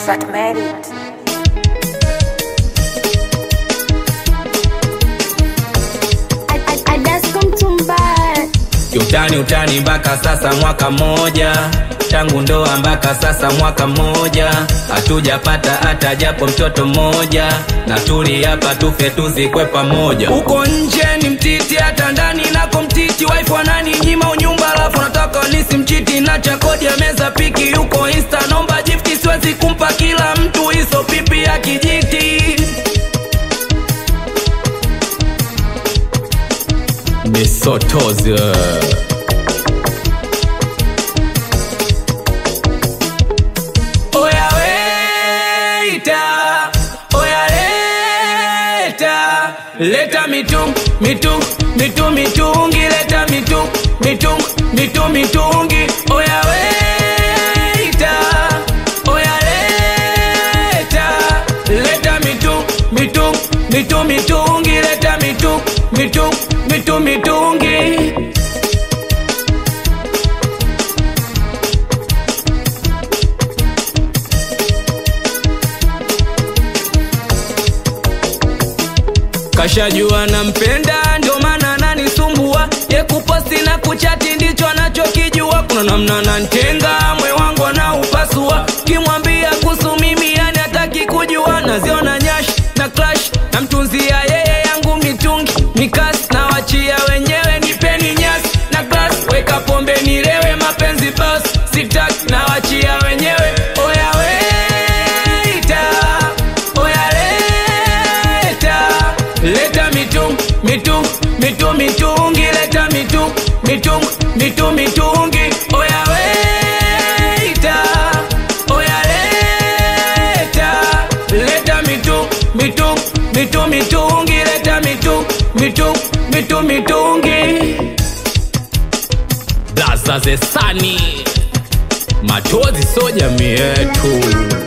that made it. I, I, I just come to buy. Kiutani utani mpaka sasa mwaka mmoja tangu ndoa mpaka sasa mwaka mmoja hatujapata hata japo mtoto mmoja na tuli hapa tufe tuzikwe pamoja uko nje ni mtiti hata ndani nako mtiti wife wanani nyima unyumba alafu nataka nisi mchiti na cha kodi ya meza piki yuko insta nomba jifti siwezi kumpa kila mtu hizo pipi ya kijiti misotozi Oya weita, oya leta, leta mitung, mitung, mitung, mitungi, leta mitung, mitung, mitung, mitungi. Oya weita, oya leta, leta mitung, mitung, mitung, mitungi, leta mitung, mitung, mitung, mitungi. kashajua nampenda ndio maana ananisumbua ye kuposti na kuchati ndicho anachokijua kuna namna nantenga mwe wangu anaupasua kimwambia kuhusu mimi yani hataki kujua naziona nyash na clash namtunzia yeye yangu mitungi mikasi na wachia wenyewe nipeni nyasi na glas weka pombe nilewe mapenzi bas sitaki na wachia wenyewe oya weita oya leta leta mitung mitung mitung mitungi leta mitung mitung mitung mitungi oya weita oya leta leta mitung mitung mitung mitungi leta mitung mitung mitung mitungi blaza zesani machozi so jamii yetu